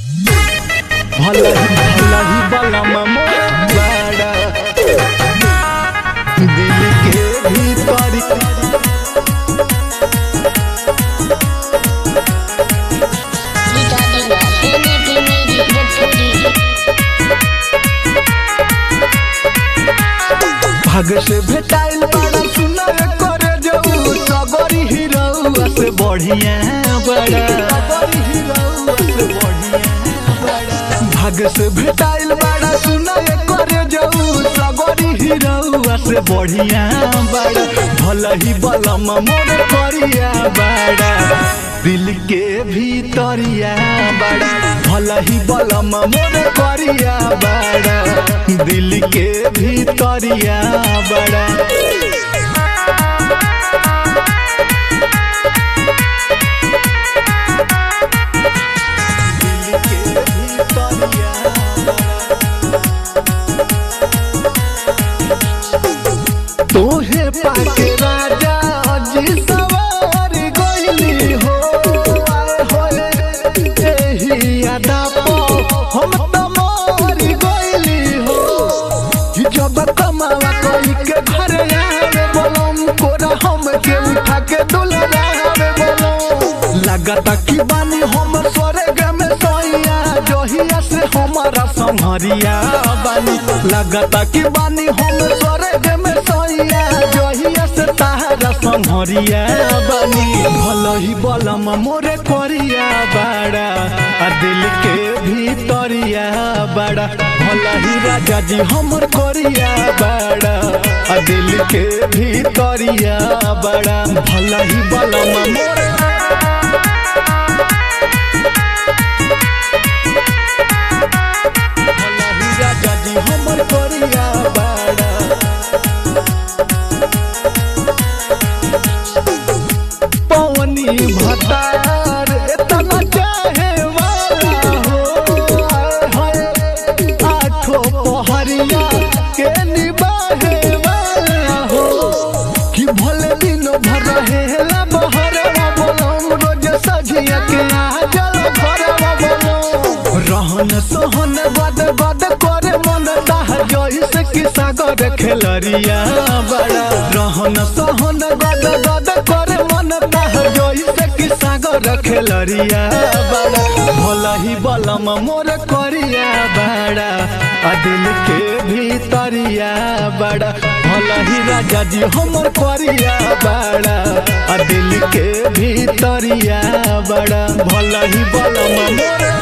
भलही भलही बलम मोर बाड़ा दिल के भीतर Diga, tiene primero Bhojpuri. भाग से भेटाइल बड़ा सुना करे जाऊ सबरी हीरोआ से बढ़िया बड़ा सबरी हीरोआ से बढ़िया बड़ा भाग से भेटाइल बड़ा सुना करे जाऊ सबरी हीरोआ से बढ़िया बड़ा भलही बलम मोर करिया बड़ा दिल के भीतरिया बड़ा भलही बलम मोर करिया बड़ा दिल के भीतरिया बड़ा दिल के भीतरिया तोहे पाके राजा जी सवार गइली हो आए होए एही यादा पो हम त मर गइली हो कि जब कमावा कोई के घर आवे बोलम कोरा हम के उठा के दुलरावे बोलम लगता कि बानी हम स्वर्ग में सोइया जहिया से हमारा संहरिया बानी लगता कि बानी हम स्वर्ग में सोइया जहिया से तारा संहरिया बानी भलही बलम मोरे करिया बाड़ा आ दिल के भीतरिया बाड़ा भलही राजा जी हमर करिया बाड़ा आ दिल के भीतरिया बाड़ा भलही बलम मोरे भलही राजा जी हमर करिया बाड़ा पवनी भतार इतना चाहे वाला हो आए हाय आठो पहरिया के निबाहे वाला हो कि भले दिन भर रहेला बहरवा बोलम रोज सझिया के आ जल भरवा बोलम रहन सहन बद बद करे मन ताह जइसे कि सागर खेलरिया बड़ा रहन सहन बद बद करे मन ताह जइसे कि सागर खेलरिया बड़ा भलही बलम मोर करिया बड़ा आ दिल के भीतरिया बड़ा भलही राजा जी हमर करिया बड़ा आ दिल के भीतरिया बड़ा भलही बलम मोर